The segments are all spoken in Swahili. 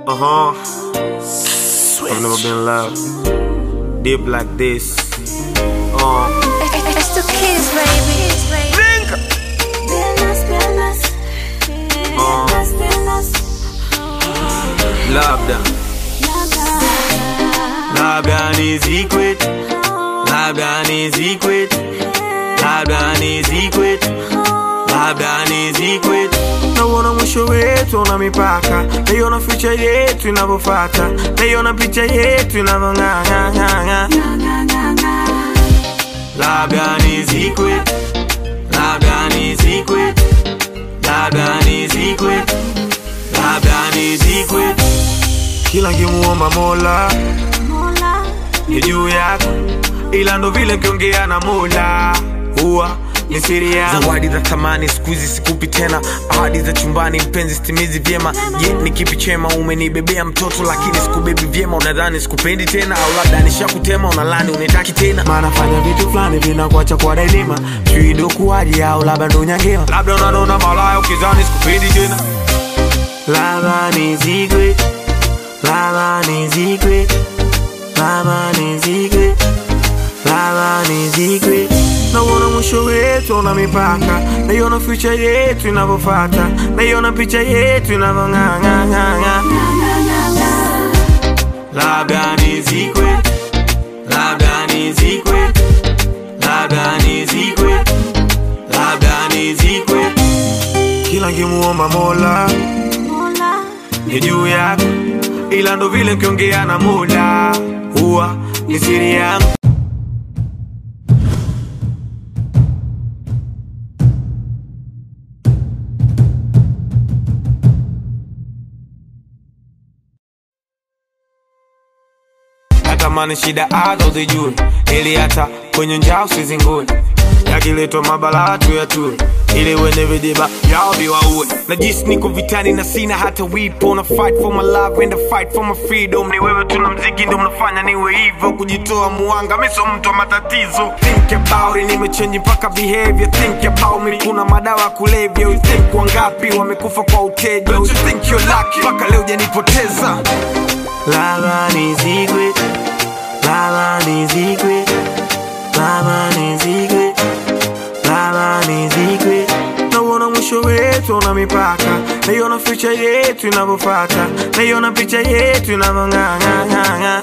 Uh huh. I've never been loved deep like this. Uh. It's the kids, baby. Labda, labda ni secret, labda ni secret, labda ni secret, labda ni secret. Nauona mwisho wetu na mipaka, naiona future yetu inavyofata, naiona picha yetu inavyong'ang'ang'ang'a. Labda ni secret, labda ni secret, labda ni secret, labda ni secret. Kila nkimuomba Mola ni juu yako, ila ndo vile nkiongea na Mola huwa ni siri yangu. Zawadi za thamani siku hizi sikupi tena, ahadi za chumbani mpenzi stimizi vyema. Je, ni kipi chema? Umenibebea mtoto lakini sikubebi vyema, unadhani sikupendi tena, au labda nishakutema, unalani unitaki tena. Maana fanya vitu fulani vinakuacha kwa daima, sijui ndo kuwaje au labda ndo nyangema, labda unanona malaya ukizani sikupendi tena. Labda ni secret, labda ni secret, labda ni secret, labda ni secret. Nauona mwisho wetu na mipaka, naiona future yetu inavyofata, naiona picha yetu inavyong'ang'ang'ang'a. Labda ni secret, labda ni secret, labda ni secret, labda ni secret. Kila nkimuomba Mola ni juu yako, ila ndo vile nkiongea na Mola huwa ni siri yangu. natamani shida hata uzijue, ili hata kwenye njaa usizingue. Yakiletwa mabala tu ya tue, ili wenye vijiba yao viwaue. Najisi niko vitani na sina hata wipo, na fight for my love and I fight for my freedom. Ni wewe tuna mziki ndo mnafanya niwe hivyo, kujitoa muanga, mi sio mtu wa matatizo. Think about it, nimechange mpaka behavior. Think about me, kuna madawa ya kulevya. You think wangapi wamekufa kwa uteja? Don't you think you're lucky? Mpaka leo janipoteza. Lava ni secret, lava ni secret, lava ni secret, lava ni secret. Nauona mwisho wetu na mipaka, naiona future yetu inavyofata, naiona picha yetu inavyong'ang'ang'ang'a.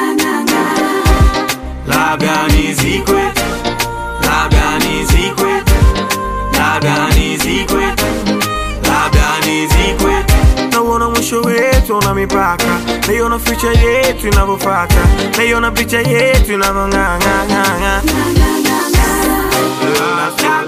Labda ni secret, labda ni secret, labda ni secret, labda ni secret. Nauona mwisho wetu na mipaka, naiona future yetu inavyofata, naiona picha yetu inavyong'ang'ang'ang'a.